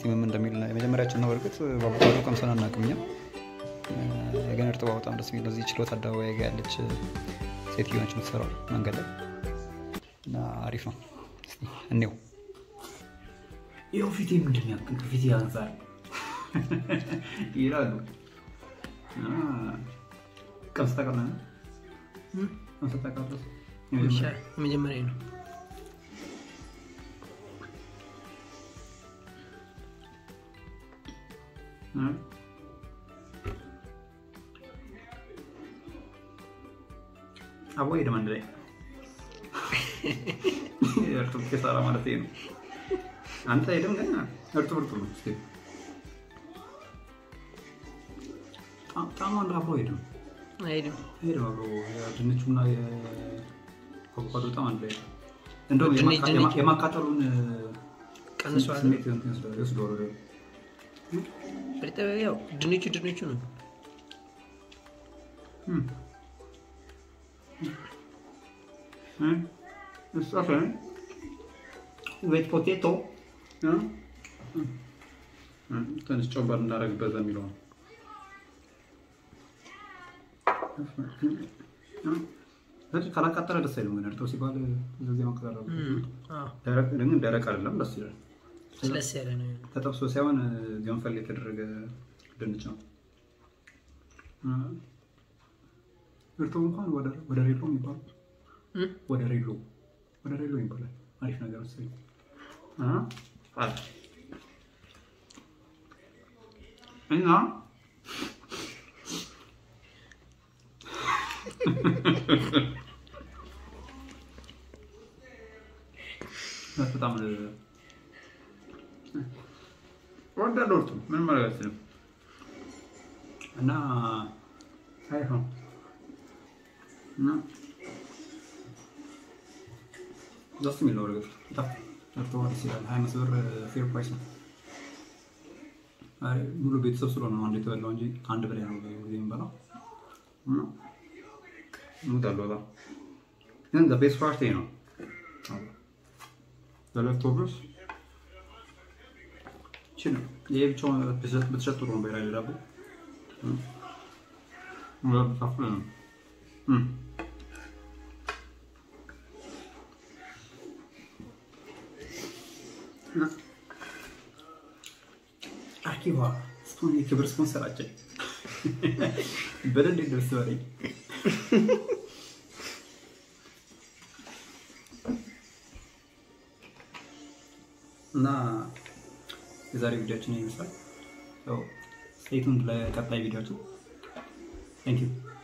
ምን እንደሚል የመጀመሪያችን ነው። በእርግጥ በአቮካዶ ቀምሰን አናውቅም እኛ ግን እርጥቧ በጣም ደስ የሚል እዚህ ችሎት አደባባይ ጋ ያለች ሴትዮ ነች የምትሰራው መንገድ ላይ እና አሪፍ ነው። እስኪ እኔው ይኸው ፊቴ ምንድን ያክል ፊቴ ያንሳል ይላሉ። ቀምስ ታውቃለህ? ቀምስ ታውቃለህ? መጀመሪያ ነው። አቦ ሄደም አንድ ላይ እርጥብ ኬሳራ ማለት ነው። አንተ ሄደም ግን እርጥብ እርጥብ ነው። እስኪ ጣሙ አንድ አብሮ ሄደም አይሄድም። ሄደም አብሮ ድንቹና የአቮካዶ ጣም አንድ ላይ እንደውም ድንች- የማካ- ድንች- የማቃጠሉን ቀንሷል። ስሜት እንትን ይወስደዋል- ይወስደዋል ወደ እርጥብ ያው ድንቹ ድንቹ ነው። Hmm. Hmm. It's okay. With potato. Yeah. ትንሽ ጨምበር እንዳደረግበት የሚለው ነው። ስለዚህ ካላቃጠለ ደስ አይልም። ግን እርጥብ ሲባል እንደዚህ ማቃጠል አለበት። እም፣ አዎ፣ ደረቅ ግን ደረቅ አይደለም፣ ደስ ይላል። ስለስ ያለ ነው። ተጠብሶ ሳይሆን ገንፈል የተደረገ ድንች ነው። እርጥቡ እንኳን ወደ ወደ ሬሎ የሚባለው እም፣ ወደ ሬሎ ወደ ሬሎ ይባላል። አሪፍ ነገር መሰለኝ። አ አለ እና በጣም ወዳለሁ እርጥብ ምንም ማለት አልችልም። እና አሪፍ ነው እና ደስ የሚል ነው። እርግጥ በጣም እርጥብ ደስ ይላል። ሀያ አምስት ብር ፌር ፕራይስ ነው። አይ ሙሉ ቤተሰብ ስለሆነ ነው አንድ የተበላው እንጂ ከአንድ በላይ ነው ብዙ ጊዜ የምበላው። እና እወዳለሁ በጣም ግን ቤስት ፓርቲ ነው ለሌፍቶቨርስ ይችላል። ይሄ ብቻውን ብትሸጥ ጥሩ ነው። በላይ ዳቦ ካፍለ ነው አኪባ ስፖን የክብር ስፖንሰራችን በደንብ ደርስ በለኝ እና የዛሬ ቪዲዮችን ይመስላል። ስቴቱን ለቀጣይ ቪዲዮችን ታንክ ዩ